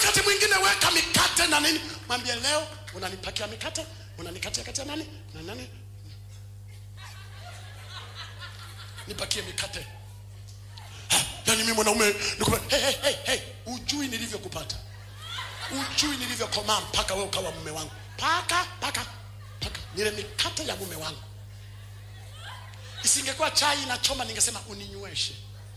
wakati mwingine weka mikate na nini mwambie leo unanipakia mikate unanikatia katia nani na nani nipakie mikate Ha, yaani mimi mwanaume nikupe hey, hey, hey, hey. ujui nilivyokupata ujui nilivyokomaa mpaka wewe ukawa mume wangu paka paka paka nile mikate ya mume wangu isingekuwa chai inachoma ningesema uninyweshe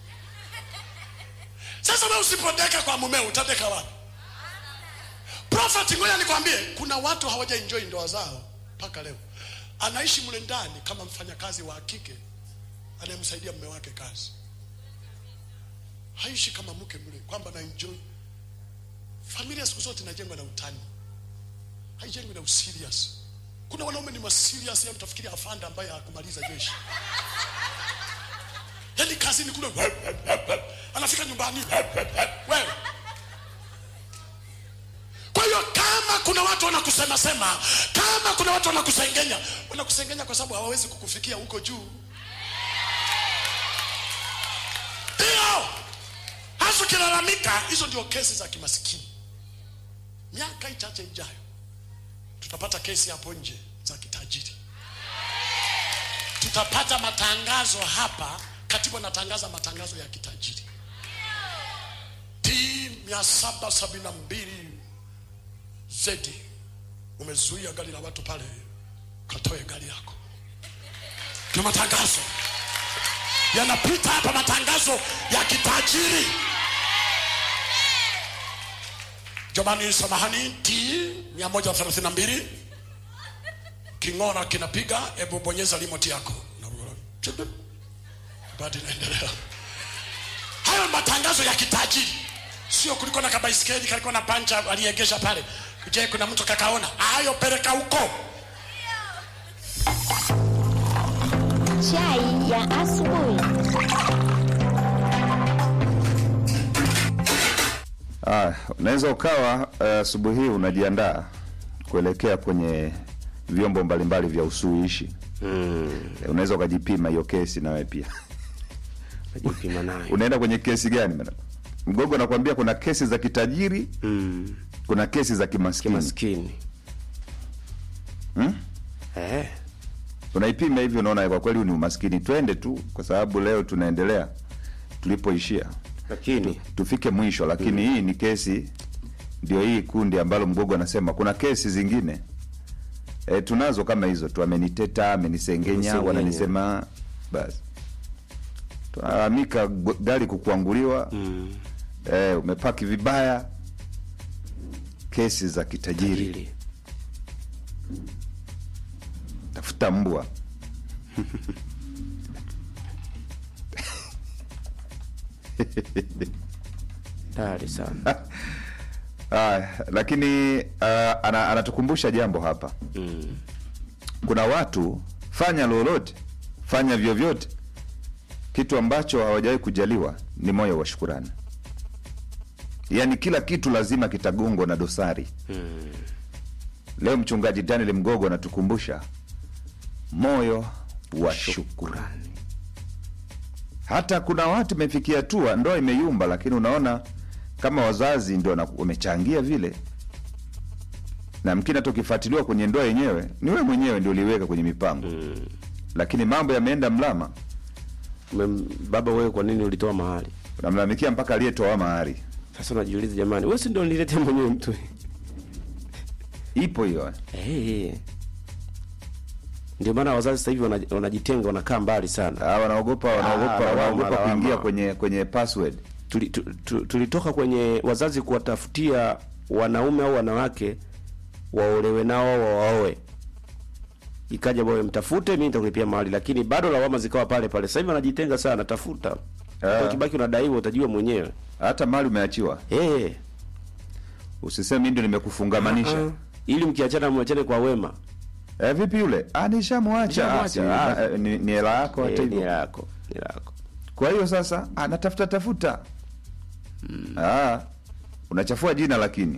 sasa wewe usipodeka kwa mumeo utadeka wapi prophet ngoja nikwambie kuna watu hawaja enjoy ndoa zao mpaka leo anaishi mle ndani kama mfanyakazi wa kike anayemsaidia mume wake kazi haishi kama mke mle kwamba na enjoy familia siku zote inajengwa na utani haijengwi na userious kuna wanaume ni maserious ya mtafikiri afanda ambaye hakumaliza jeshi yaani kazini kule anafika nyumbani wewe kwa hiyo kama kuna watu wanakusema sema kama kuna watu wanakusengenya wanakusengenya kwa sababu hawawezi kukufikia huko juu ndio hasa ukilalamika hizo ndio kesi za kimasikini miaka ichache ijayo tutapata kesi hapo nje za kitajiri tutapata matangazo hapa katibu anatangaza matangazo ya kitajiri t mia saba sabini na mbili zedi umezuia gari la watu pale katoe gari yako na matangazo yanapita hapa matangazo ya kitajiri jamani samahani t 132 king'ora kinapiga hebu bonyeza limoti yako bado inaendelea hayo matangazo ya kitajiri sio kuliko na kabaiskeli kalikuwa na pancha aliegesha pale je kuna mtu kakaona hayo peleka huko Chai ya asubuhi. Ah, unaweza ukawa eh, asubuhi hii unajiandaa kuelekea kwenye vyombo mbalimbali vya usuluhishi mm. Unaweza ukajipima hiyo kesi nawe pia najipima nayo unaenda kwenye kesi gani madam? Mgogo anakuambia kuna kesi za kitajiri mm. kuna kesi za kimaskini kimaskini Hmm? eh. unaipima hivi unaona kwa kweli huu ni umaskini twende tu kwa sababu leo tunaendelea tulipoishia lakini tufike mwisho lakini hii ni kesi ndio hii kundi ambalo mgogo anasema kuna kesi zingine e, tunazo kama hizo tu ameniteta amenisengenya Amenisengenya. wananisema basi tunalalamika gu- gari kukuanguliwa mm. e, umepaki vibaya kesi za kitajiri tajiri tafuta mbwa tayari sana Ah, lakini uh, ana, anatukumbusha jambo hapa mm. kuna watu fanya lolote fanya vyovyote kitu ambacho hawajawahi kujaliwa ni moyo wa shukurani yaani kila kitu lazima kitagongwa na dosari Mm. leo mchungaji daniel mgogo anatukumbusha moyo wa shukurani shukurani hata kuna watu imefikia hatua ndoa imeyumba lakini unaona kama wazazi ndio wana- wamechangia vile na mkini hata ukifuatiliwa kwenye ndoa yenyewe ni wewe mwenyewe ndio uliweka kwenye mipango mm. lakini mambo yameenda mlama Mem- baba wewe kwa nini ulitoa mahali unamlalamikia mpaka aliyetoa mahari sasa unajiuliza jamani wewe si ndio niletea mwenyewe mtu ipo hiyo hey. ndio maana wazazi sasa hivi wana- wanajitenga wanakaa mbali sana Ah, wanaogopa wanaogopa lawama, wanaogopa lawama. kuingia kwenye kwenye password Tuli- tu- tu- tulitoka kwenye wazazi kuwatafutia wanaume au wanawake waolewe nao au wawaoe ikaja wewe mtafute mimi nitakulipia mahali lakini bado lawama zikawa pale pale sasa hivi wanajitenga sana tafuta Ah. ukibaki unadaiwa utajua mwenyewe hata mali umeachiwa hey. usiseme mimi ndio nimekufungamanisha ili mkiachana mwachane kwa wema eh, vipi yule ah, nishamwacha Ah, si- Nishamwacha, ah. ah, ni ni hela yako hata Eh, ni hivyo hela yako ni hela yako kwa hiyo sasa anatafuta tafuta ah, unachafua jina lakini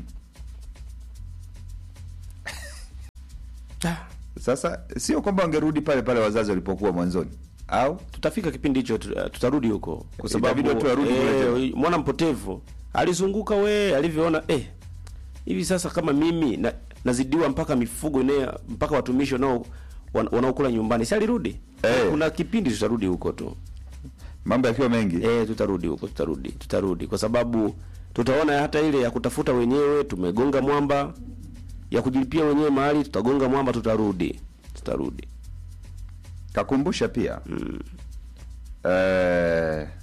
Ah, sasa sio kwamba wangerudi pale pale wazazi walipokuwa mwanzoni au tutafika kipindi hicho tu- tutarudi huko kwa sababu Itabidi watu warudi kule eh, mwana mpotevu alizunguka we alivyoona eh hivi sasa kama mimi na, nazidiwa mpaka mifugo ine mpaka watumishi wanao wan- wanaokula nyumbani si alirudi Eh. kuna kipindi tutarudi huko tu mambo yakiwa mengi eh tutarudi huko tutarudi tutarudi kwa sababu tutaona hata ile ya kutafuta wenyewe tumegonga mwamba ya kujilipia wenyewe mahali tutagonga mwamba tutarudi tutarudi kakumbusha pia mm. eh,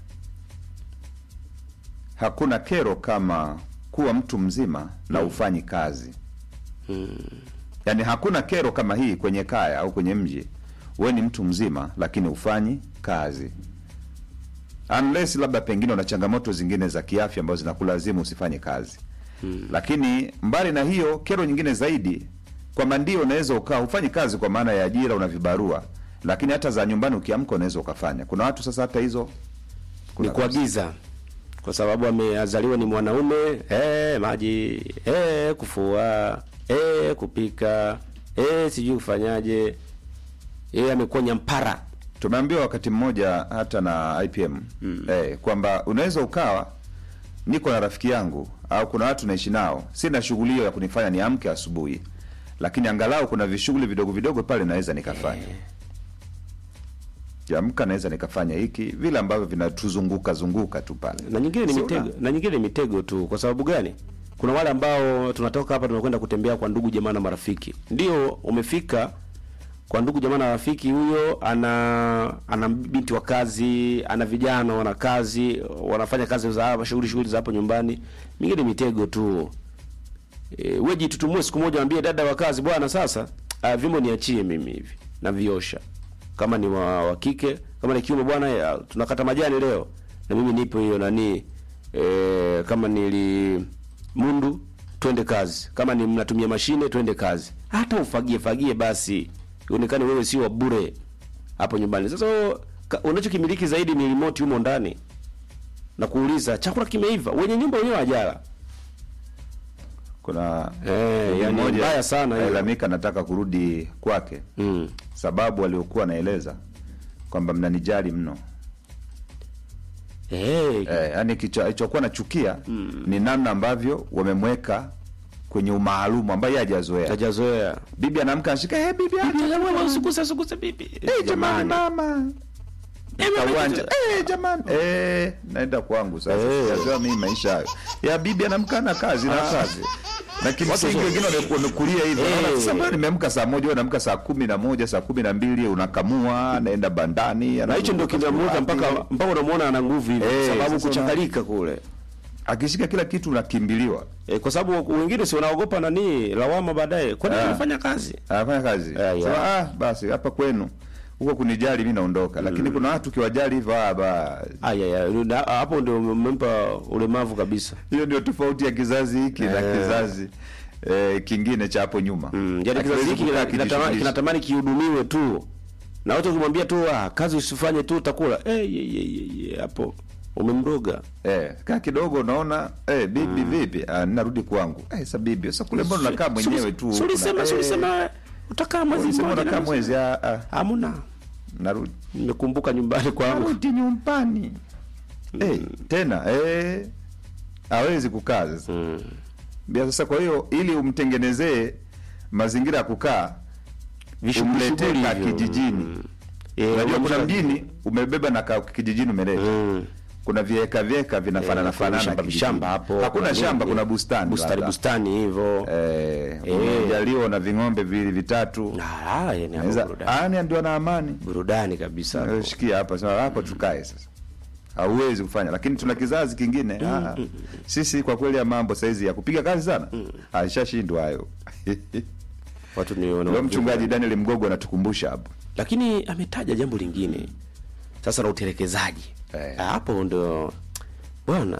hakuna kero kama kuwa mtu mzima na ufanyi kazi mm. yaani hakuna kero kama hii kwenye kaya au kwenye mji we ni mtu mzima lakini ufanyi kazi unless labda pengine una changamoto zingine za kiafya ambazo zinakulazimu usifanye kazi hmm. lakini mbali na hiyo kero nyingine zaidi kwamba ndio unaweza ukaa hufanyi kazi kwa maana ya ajira una vibarua lakini hata za nyumbani ukiamka unaweza ukafanya kuna watu sasa hata hizo ni kuna kuagiza kwa sababu ameazaliwa ni mwanaume eh, maji eh, kufua eh, kupika eh, sijui kufanyaje eh, amekuwa nyampara tumeambiwa wakati mmoja hata na IPM mm. eh, kwamba unaweza ukawa niko na rafiki yangu au kuna watu naishi nao, sina shughuli hiyo ya kunifanya niamke asubuhi, lakini angalau kuna vishughuli vidogo vidogo pale naweza nikafanya kiamka, naweza nikafanya hiki vile ambavyo vinatuzunguka zunguka tu pale, na nyingine ni Si mitego una- na nyingine ni mitego tu kwa sababu gani kuna wale ambao tunatoka hapa tunakwenda kutembea kwa ndugu jamaa na marafiki ndio umefika kwa ndugu jamaa na rafiki huyo ana ana binti wa kazi ana vijana wana kazi wanafanya kazi za hapa shughuli shughuli za hapo nyumbani mingine ni mitego tu e, wewe jitutumue siku moja ambie dada wa kazi bwana sasa uh, vimo niachie mimi hivi na viosha kama ni wa, wa kike kama ni kiume bwana ya, tunakata majani leo na mimi nipo hiyo nani e, kama nili mundu twende kazi kama ni mnatumia mashine twende kazi hata ufagie fagie basi ionekane wewe sio wa bure hapo nyumbani sasa wewe, ka- unachokimiliki zaidi ni remote humo ndani na kuuliza chakula kimeiva wenye nyumba wenyewe hajala kuna Eh, ndugu yani mmoja mbaya sana hiyo. alalamika nataka kurudi kwake mm. sababu waliokuwa naeleza kwamba mnanijali mno hey, eh, yani kilichokuwa nachukia mm. ni namna ambavyo wamemweka kwenye umaalumu ambayo yeye hajazoea hajazoea bibi anaamka anashika hey, bibi acha usikuse usikuse bibi hey, jamani mama Kawanja. Eh, jamani eh, naenda kwangu sasa Eh. sijazoea mimi maisha hayo ya bibi anamka na kazi na kazi na kimsingi Watu- wengine wame- wamekulia hivyo Eh. Naona, sasa mbona nimeamka saa moja wewe unaamka saa kumi na moja saa kumi na mbili unakamua anaenda bandani na hicho ndio anazunguka kinamuweka wapi. mpaka mpaka unamuona ana nguvu hivi Eh, sababu sasa kuchakalika kule akishika kila kitu unakimbiliwa e, kwa sababu wengine si wanaogopa nani lawama baadaye kwani Ah. anafanya kazi anafanya kazi Ah, yeah. Sema, ah, basi hapa kwenu huko kunijali mi naondoka lakini kuna watu ukiwajali hivyo ah, ba aya ya hapo ndio umempa ulemavu kabisa hiyo ndio tofauti ya kizazi hiki na Eh. kizazi eh, kingine cha hapo nyuma mm, yani kizazi Hakiwezi hiki kukaa kina- kinatamani kijishughulisha. kinatamani kihudumiwe tu na watu ukimwambia tu ah, kazi usifanye tu utakula eh, ye, ye, ye, ye, hapo umemroga Eh, kaa kidogo unaona eh, bibi vipi ah, narudi kwangu eh, sa bibi sasa kule mbona unakaa mwenyewe tu huku na- sulisema eh, sulisema utakaa mwezi ulisema mmoja unakaa na- mwezi ah, ah, hamna narudi nimekumbuka nyumbani kwangu narudi nyumbani eh, tena eh, hawezi kukaa sasa mm. Bia sasa kwa hiyo ili umtengenezee mazingira ya kukaa Vishughuli umletee shughuli ka hivyo. kijijini Mm. Eh, unajua kuna unamsha- mjini umebeba na ka kijijini umeleta Mm. kuna vieka vieka vinafanana Eh, fanana shamba kijijini. shamba hapo hakuna kuna shamba nini? kuna bustani bustani labda. bustani hivyo eh, Eh. umejaliwa na ving'ombe viwili vitatu Ah, yani hapo Naweza- burudani. ani ndio na amani burudani kabisa hapo. Eh, shikia hapa sema hapa tukae sasa hauwezi kufanya lakini tuna kizazi kingine ah, sisi kwa kweli ya mambo saizi ya kupiga kazi sana alishashindwa hayo watu ni wana- leo mchungaji Daniel Mgogo anatukumbusha hapo lakini ametaja jambo lingine sasa la utelekezaji Eh. Ah, hapo ndo bwana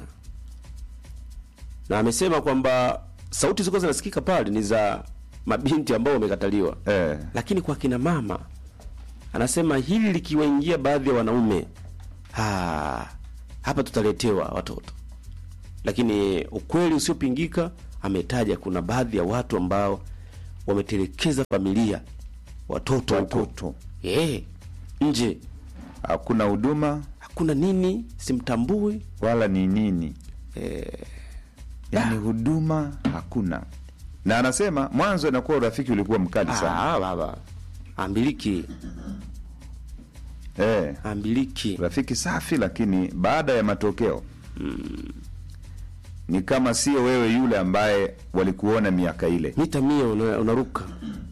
na amesema kwamba sauti zilikuwa zinasikika pale ni za mabinti ambao wamekataliwa eh, lakini kwa kina mama anasema hili likiwaingia baadhi ya wanaume ah, hapa tutaletewa watoto lakini ukweli usiopingika ametaja kuna baadhi ya watu ambao wametelekeza familia watoto huko watoto eh nje hakuna huduma hakuna nini simtambui wala ni nini yaani huduma hakuna na anasema mwanzo inakuwa urafiki ulikuwa mkali sana Ah, baba ambiliki eh, ambiliki rafiki safi lakini baada ya matokeo ni kama sio wewe yule ambaye walikuona miaka ile mita mia una, unaruka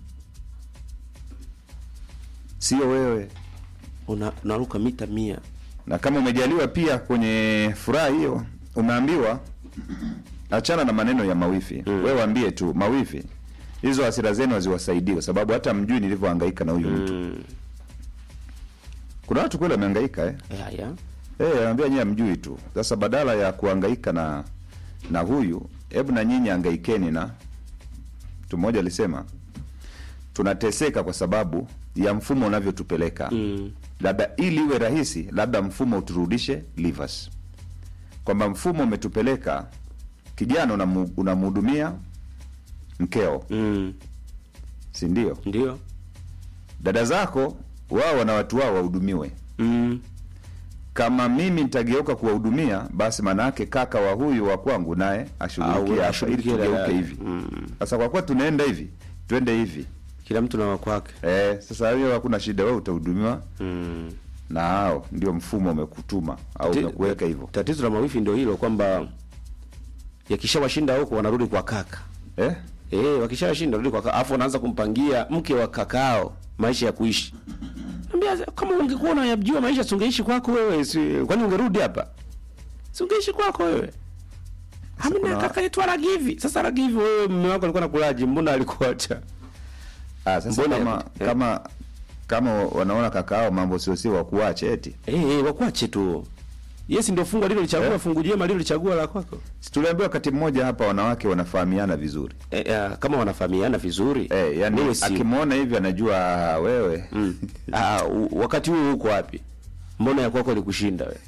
sio wewe una, unaruka mita mia na kama umejaliwa pia kwenye furaha hiyo umeambiwa achana na maneno ya mawifi mm. wewe waambie tu mawifi hizo hasira zenu haziwasaidii kwa sababu hata mjui nilivyohangaika na huyu mtu mm. kuna watu kweli wamehangaika eh? ya, ya. Eh, anaambia nyinyi hamjui tu. Sasa badala ya kuhangaika na na huyu, hebu na nyinyi hangaikeni na mtu mmoja alisema tunateseka kwa sababu ya mfumo unavyotupeleka. Mm. Labda ili iwe rahisi, labda mfumo uturudishe livers. Kwamba mfumo umetupeleka kijana unamu- unamhudumia mkeo, Mm. si ndio? ndio Dada zako wao wana watu wao wahudumiwe. mm. kama mimi nitageuka kuwahudumia basi maana yake kaka wa huyu wa kwangu naye Au- ashughulikie hapa ili ashughulikie tugeuke dada. hivi Mm. sasa kwa kuwa tunaenda hivi twende hivi kila mtu na wakwake eh, sasa hiyo hakuna shida wewe utahudumiwa mm. na hao ndio mfumo umekutuma au Ti- umekuweka hivyo tatizo la mawifi ndio hilo kwamba yakishawashinda huko wanarudi kwa kaka eh? eh wakishawashinda wanarudi kwa kaka afu wanaanza kumpangia mke wa kakao maisha ya kuishi Ambia, kama ungekuwa unayajua maisha si ungeishi kwako wewe si, kwani ungerudi hapa si ungeishi kwako wewe hamna kuna- kaka yetu aragivi sasa aragivi wewe mume wako alikuwa nakulaji mbona alikuacha ah, sasa Mbona- kama, eh. kama kama wanaona kaka hao mambo sio sio wakuache eti eh eh wakwache tu yes ndio fungu alilolichagua Eh. fungu jema alilolichagua la kwako si tuliambiwa wakati mmoja hapa wanawake wanafahamiana vizuri eh, eh, kama wanafahamiana vizuri eh, yani wewe si- akimwona hivi anajua ah, wewe Mm. Ah, u- wakati huo uko wapi? Mbona ya kwako ilikushinda we?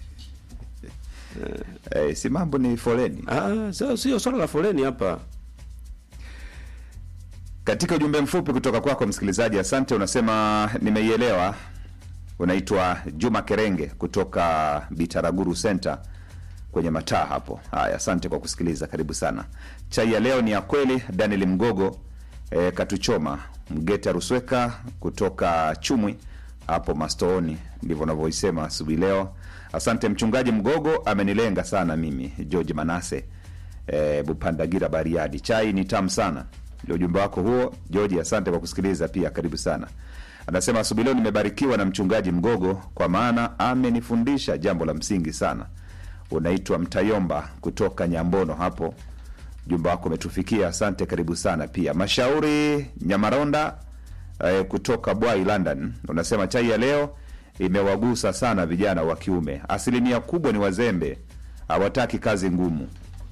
eh, si mambo ni foleni Ah, sio sio swala la foleni hapa. Katika ujumbe mfupi kutoka kwako msikilizaji, asante. Unasema nimeielewa. Unaitwa Juma Kerenge kutoka Bitaraguru Center kwenye mataa hapo. Haya, asante kwa kusikiliza, karibu sana. Chai ya leo ni ya kweli. Daniel Mgogo e, Katuchoma Mgeta Rusweka kutoka Chumwi hapo Mastooni, ndivyo unavyoisema asubuhi leo. Asante mchungaji Mgogo, amenilenga sana mimi. George Manase e, Bupandagira Bariadi, chai ni tamu sana. Ndio ujumbe wako huo George, asante kwa kusikiliza pia, karibu sana. Anasema asubuhi leo nimebarikiwa na mchungaji Mgogo kwa maana amenifundisha jambo la msingi sana. Unaitwa Mtayomba kutoka Nyambono hapo, ujumbe wako umetufikia, asante, karibu sana pia. Mashauri Nyamaronda eh, kutoka Bwai London, unasema chai ya leo imewagusa sana vijana wa kiume, asilimia kubwa ni wazembe, hawataki kazi ngumu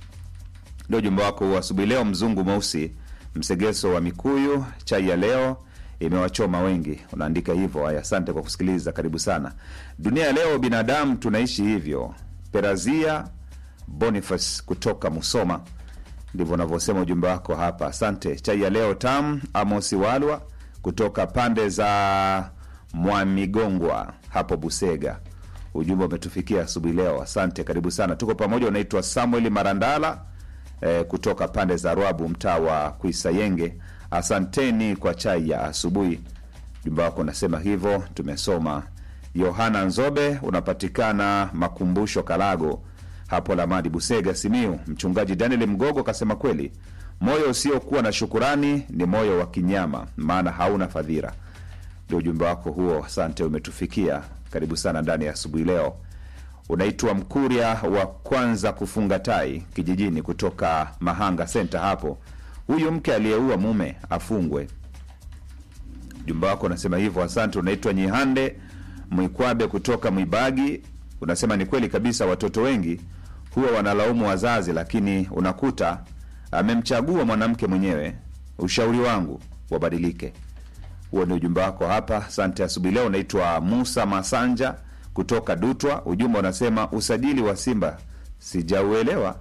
ndio ujumbe wako huo asubuhi leo. Mzungu mweusi msegeso wa Mikuyu, chai ya leo imewachoma wengi, unaandika hivyo. Haya, asante kwa kusikiliza, karibu sana. Dunia ya leo, binadamu tunaishi hivyo. Perazia Boniface kutoka Musoma, ndivyo unavyosema ujumbe wako hapa. Asante. Chai ya leo tam. Amosi Walwa kutoka pande za Mwamigongwa hapo Busega, ujumbe umetufikia asubuhi leo. Asante, karibu sana, tuko pamoja. Unaitwa Samuel Marandala eh, kutoka pande za Rwabu, mtaa wa Kuisayenge. Asanteni kwa chai ya asubuhi. Ujumbe wako unasema hivyo, tumesoma. Yohana Nzobe unapatikana Makumbusho Kalago hapo Lamadi Busega Simiu. Mchungaji Daniel Mgogo kasema kweli, moyo usiokuwa na shukurani ni moyo wa kinyama, maana hauna fadhila. Ndio ujumbe wako huo, asante, umetufikia. Karibu sana ndani ya asubuhi leo. Unaitwa Mkuria wa kwanza kufunga tai kijijini kutoka Mahanga Center hapo. Huyu mke aliyeua mume afungwe. Ujumbe wako unasema hivyo, asante. Unaitwa Nyihande Mwikwabe kutoka Mwibagi, unasema ni kweli kabisa, watoto wengi huwa wanalaumu wazazi, lakini unakuta amemchagua mwanamke mwenyewe. Ushauri wangu wabadilike. Huo ni ujumbe wako hapa, asante. Asubuhi leo unaitwa Musa Masanja kutoka Dutwa. Ujumbe unasema usajili wa Simba sijauelewa.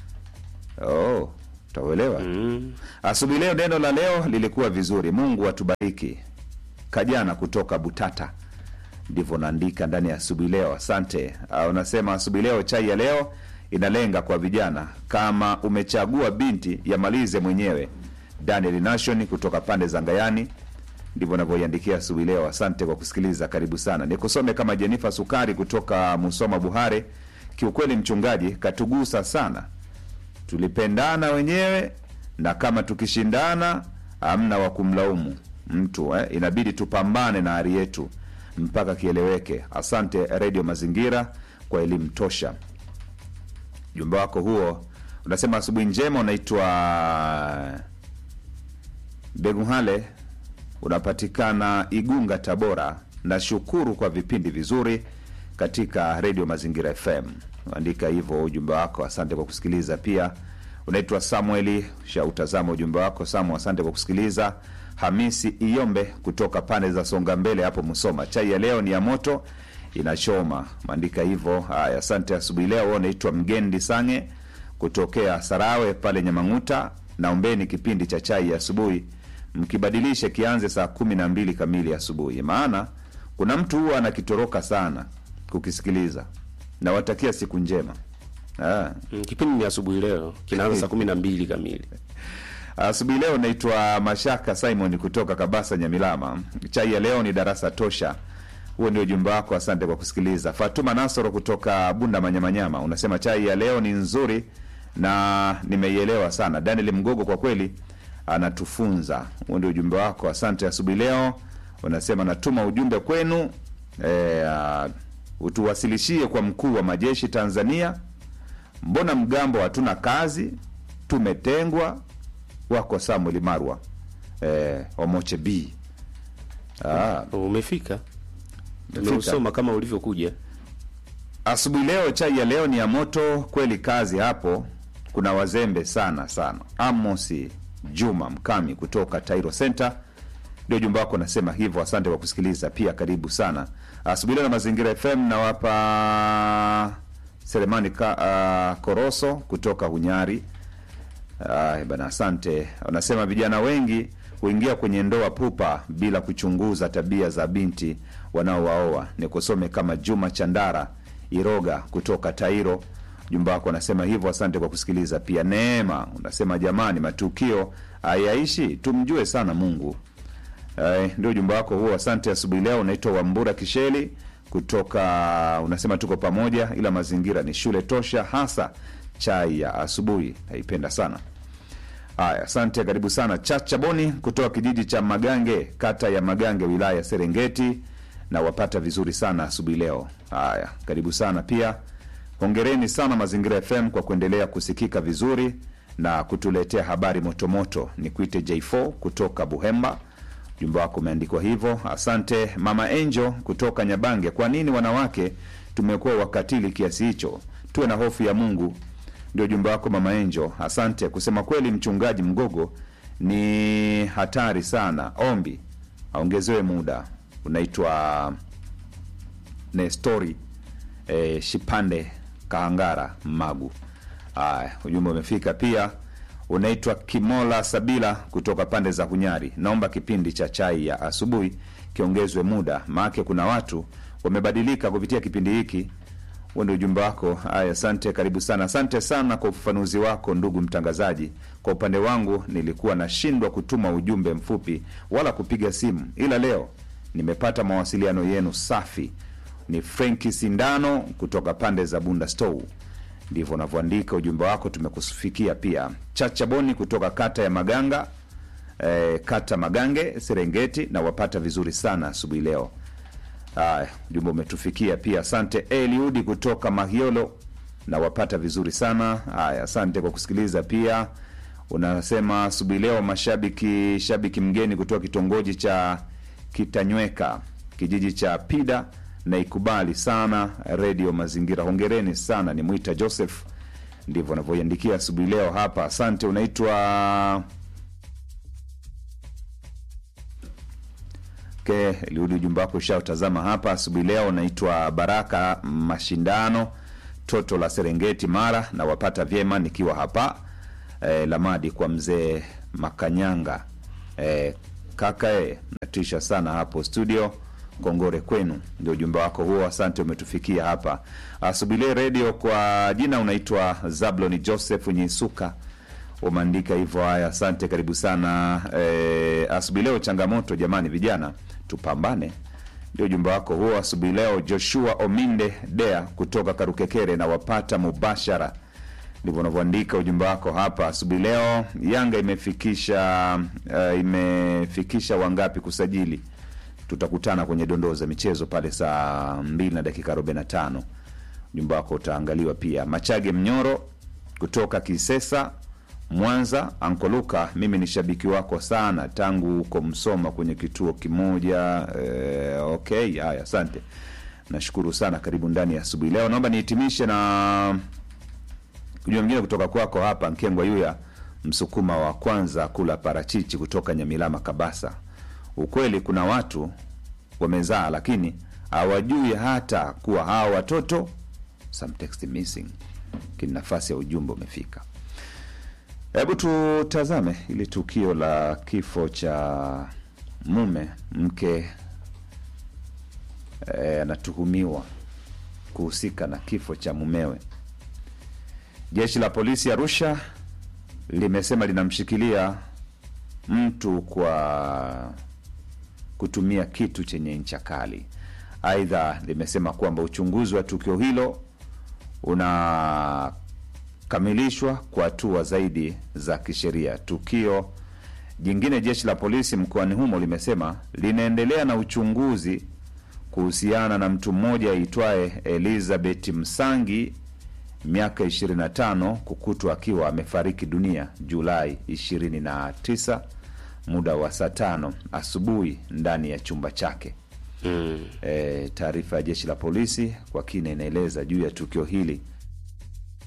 Oh, utauelewa Mm. asubuhi leo. Neno la leo lilikuwa vizuri. Mungu atubariki. Kajana kutoka Butata, ndivyo naandika ndani ya asubuhi leo. Asante. Uh, unasema asubuhi leo chai ya leo inalenga kwa vijana. Kama umechagua binti, yamalize mwenyewe. Daniel Nation kutoka pande za Ngayani, ndivyo navyoiandikia asubuhi leo. Asante kwa kusikiliza, karibu sana. Nikusome kama Jenifa Sukari kutoka Musoma Buhare. Kiukweli mchungaji katugusa sana, tulipendana wenyewe, na kama tukishindana hamna wa kumlaumu mtu eh. Inabidi tupambane na hali yetu mpaka kieleweke. Asante Redio Mazingira kwa elimu tosha. Jumba wako huo unasema asubuhi njema, unaitwa Beguhale, unapatikana Igunga, Tabora. Nashukuru kwa vipindi vizuri katika Redio Mazingira FM. Andika hivyo ujumbe wako. Asante kwa kusikiliza. Pia unaitwa Samueli, shautazama ujumbe wako Samu, asante kwa kusikiliza. Hamisi Iyombe kutoka pande za Songa Mbele hapo Musoma, chai ya leo ni ya moto inachoma, maandika hivyo. Haya, asante asubuhi leo. Wewe unaitwa Mgendi Sange kutokea Sarawe pale Nyamang'uta. Naombeni kipindi cha chai ya asubuhi mkibadilishe kianze saa kumi na mbili kamili asubuhi, maana kuna mtu huwa anakitoroka sana kukisikiliza. Nawatakia siku njema. Ah. Mm, kipindi ni asubuhi leo kinaanza saa kumi na mbili kamili. Asubuhi leo naitwa Mashaka Simon kutoka Kabasa Nyamilama. Chai ya leo ni darasa tosha. Huo ndio ujumbe wako, asante kwa kusikiliza. Fatuma Nasoro kutoka Bunda Manyamanyama unasema chai ya leo ni nzuri na nimeielewa sana. Daniel Mgogo kwa kweli anatufunza. Huo ndio ujumbe wako, asante. Asubuhi leo unasema natuma ujumbe kwenu, e, utuwasilishie kwa mkuu wa majeshi Tanzania. Mbona mgambo hatuna kazi, tumetengwa wako Samuel Marwa eh, Omoche B. Ah, Umefika, Umefika. tumeusoma kama ulivyokuja. asubuhi leo chai ya leo ni ya moto kweli, kazi hapo kuna wazembe sana sana. Amosi Juma Mkami kutoka Tairo Center ndio jumba wako nasema hivyo. Asante kwa kusikiliza pia, karibu sana asubuhi leo na Mazingira FM. Nawapa Selemani ka, ah, Koroso kutoka Hunyari. Ay, bana asante. Wanasema vijana wengi huingia kwenye ndoa pupa bila kuchunguza tabia za binti wanaowaoa. Nikusome kama Juma Chandara Iroga kutoka Tairo. Jumba wako anasema hivyo. Asante kwa kusikiliza pia. Neema unasema jamani, matukio hayaishi, tumjue sana Mungu. Ay, ndio ujumbe wako huo. Asante asubuhi leo. Unaitwa Wambura Kisheli kutoka, unasema tuko pamoja, ila mazingira ni shule tosha, hasa chai ya asubuhi naipenda sana. Haya, asante, karibu sana. Chacha Boni kutoka kijiji cha Magange, kata ya Magange, wilaya ya Serengeti, na wapata vizuri sana asubuhi leo. Haya, karibu sana pia. Hongereni sana Mazingira FM kwa kuendelea kusikika vizuri na kutuletea habari motomoto. Ni kuite J4 kutoka Buhemba. Ujumbe wako umeandikwa hivyo. Asante mama Angel kutoka Nyabange. Kwa nini wanawake tumekuwa wakatili kiasi hicho? Tuwe na hofu ya Mungu. Ndio ujumbe wako mama Angel. Asante. Kusema kweli, mchungaji Mgogo ni hatari sana. Ombi aongezewe muda. Unaitwa Nestori e, Shipande Kahangara Magu. Aya, ujumbe umefika pia. Unaitwa Kimola Sabila kutoka pande za Hunyari. Naomba kipindi cha chai ya asubuhi kiongezwe muda, maake kuna watu wamebadilika kupitia kipindi hiki. Huo ndio ujumbe wako. Haya, asante, karibu sana. Asante sana kwa ufafanuzi wako ndugu mtangazaji. Kwa upande wangu nilikuwa nashindwa kutuma ujumbe mfupi wala kupiga simu, ila leo nimepata mawasiliano yenu safi. Ni Frenki Sindano kutoka pande za Bunda Stow. Ndivyo unavyoandika ujumbe wako, tumekufikia pia. Chacha Boni kutoka kata ya Maganga eh, kata Magange, Serengeti, na wapata vizuri sana asubuhi leo. Haya, ujumbe umetufikia pia. Asante Eliudi kutoka Mahiolo, na wapata vizuri sana. Haya, asante kwa kusikiliza pia. Unasema asubuhi leo mashabiki, shabiki mgeni kutoka kitongoji cha Kitanyweka, kijiji cha Pida, na ikubali sana redio Mazingira. Hongereni sana, ni Mwita Joseph, ndivyo anavyoiandikia asubuhi leo hapa. Asante. Unaitwa Okay, liudi ujumbe wako ushautazama hapa asubuhi leo. Naitwa Baraka Mashindano, toto la Serengeti, Mara, na wapata vyema nikiwa hapa eh, Lamadi kwa mzee Makanyanga eh, kaka eh, natisha sana hapo studio. kongore kwenu. Ndio ujumbe wako huo, asante, umetufikia hapa Asubilie redio. Kwa jina unaitwa Zabloni Joseph Nyisuka, umeandika hivyo. Haya, asante, karibu sana. E, asubuhi leo changamoto jamani, vijana tupambane ndio ujumbe wako huo asubuhi leo. Joshua Ominde Dea kutoka Karukekere na wapata mubashara, ndivyo unavyoandika ujumbe wako hapa asubuhi leo. Yanga imefikisha uh, imefikisha wangapi kusajili? Tutakutana kwenye dondoo za michezo pale saa mbili na dakika arobaini na tano. Ujumbe wako utaangaliwa pia. Machage Mnyoro kutoka Kisesa Mwanza, Ankoluka, mimi ni shabiki wako sana tangu uko Msoma kwenye kituo kimoja. E, okay, haya, asante, nashukuru sana. Karibu ndani ya asubuhi leo. Naomba nihitimishe na ujumbe mwingine kutoka kwako hapa, Nkengwa Yuya, msukuma wa kwanza kula parachichi kutoka Nyamilama, Kabasa. Ukweli kuna watu wamezaa, lakini hawajui hata kuwa hawa watoto some text missing. Kini nafasi ya ujumbe umefika. Hebu tutazame ili tukio la kifo cha mume mke anatuhumiwa kuhusika na kifo cha mumewe. Jeshi la polisi Arusha limesema linamshikilia mtu kwa kutumia kitu chenye ncha kali. Aidha, limesema kwamba uchunguzi wa tukio hilo una kamilishwa kwa hatua zaidi za kisheria. Tukio jingine, jeshi la polisi mkoani humo limesema linaendelea na uchunguzi kuhusiana na mtu mmoja aitwaye Elizabeth Msangi, miaka 25, kukutwa akiwa amefariki dunia Julai 29 muda wa saa tano asubuhi ndani ya chumba chake. Mm. E, taarifa ya jeshi la polisi kwa kina inaeleza juu ya tukio hili